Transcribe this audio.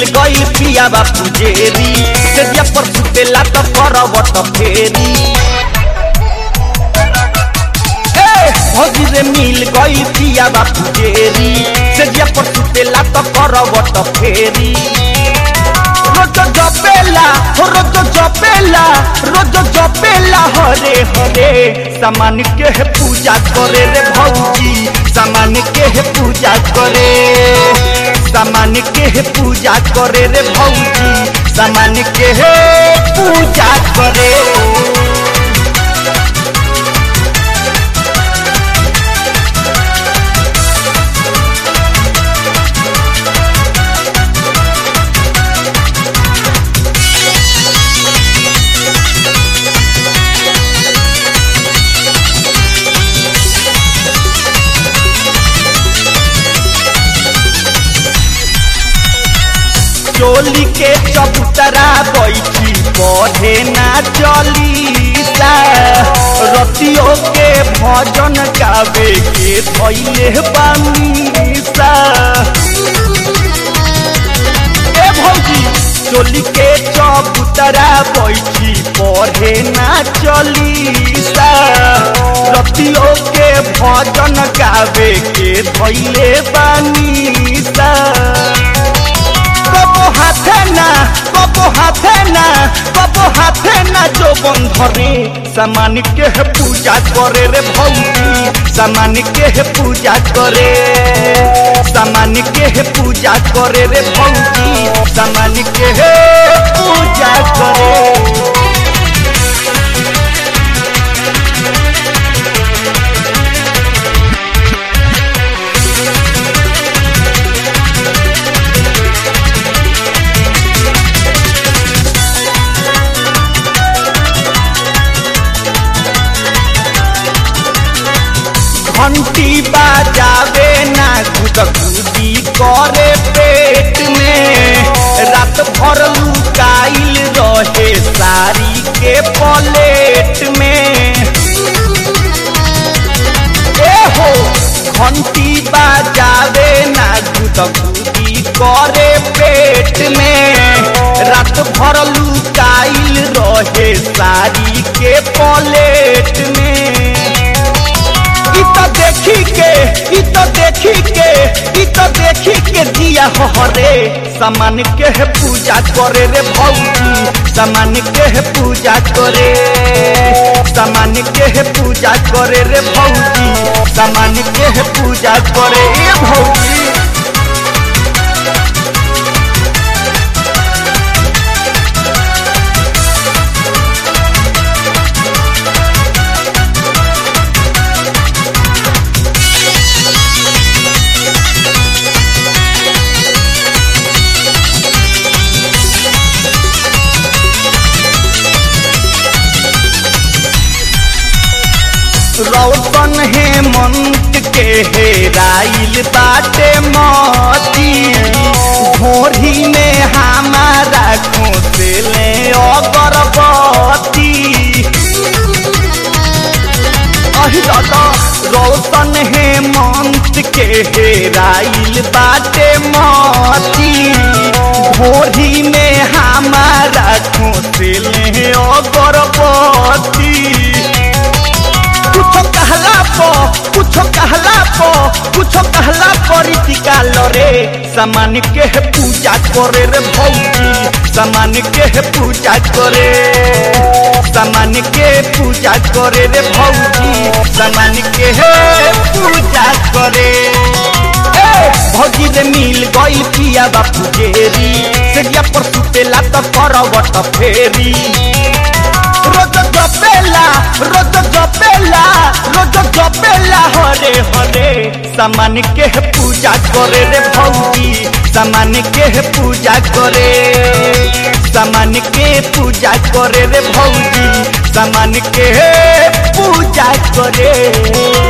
मिल गई पिया बापू जेरी सेदिया पर सुतेला तो करवट फेरी ए, भौजी रे मिल गई पिया बापू जेरी सेदिया पर सुतेला तो करवट फेरी रोज जपेला हो रोज जपेला रोज जपेला हरे हरे सामान के है पूजा करे रे भौजी सामान के है पूजा करे सामान के है पूजा करे रे भौजी सामान के है पूजा करे चोली के चबूतरा बैठी पढ़े ना चली सा रतियों के भजन गावे के धैले बानी सा ए भौजी चोली के चबूतरा बैठी पढ़े ना चली सा रतियों के भजन गावे के धैले बानी सा কবো হাতে না কবো হাতে না কবো হাতে না যৌবন ধরে সামান কে হে পূজা করে রে ভৌজি সামান কে হে পূজা করে সামান কে হে পূজা করে রে ভৌজি সামান কে হে পূজা করে घंटी बाजावे ना गुदगुदी करे पेट में रात भर लुकाइल रहे साड़ी के पलेट में ए हो घंटी बाजावे ना गुदगुदी करे पेट में रात भर लुकाइल रहे साड़ी के पलेट में इ तो देखी के इ तो देखी के इ तो देखी के दिया हरे सामान के है पूजा करे रे भौजी सामान के है पूजा करे सामान के है पूजा करे रे भौजी सामान के है पूजा करे ए भौजी रौशन हेमंत के हेराइल बाटे मती भोरी में हमारा खोसले अगरबत्ती अहि दादा रौशन हेमंत के हेराइल बाटे मती भोरी में हमारा खोसले अगरबत्ती कुछो कहला पो कुछो कहला पो कुछो कहला परी टिका लरे सामान के है पूजा करे रे भौजी सामान के है पूजा करे सामान के पूजा करे रे भौजी सामान के है पूजा करे ए भौजी रे मिल गई पिया बापू जेरी सेगिया पर सुतेला तो करवट फेरी रोज जपेला रोज जपेला रोज जपेला हरे हरे सामान के है पूजा करे रे भौजी सामान के है पूजा करे सामान के पूजा करे रे भौजी सामान के है पूजा करे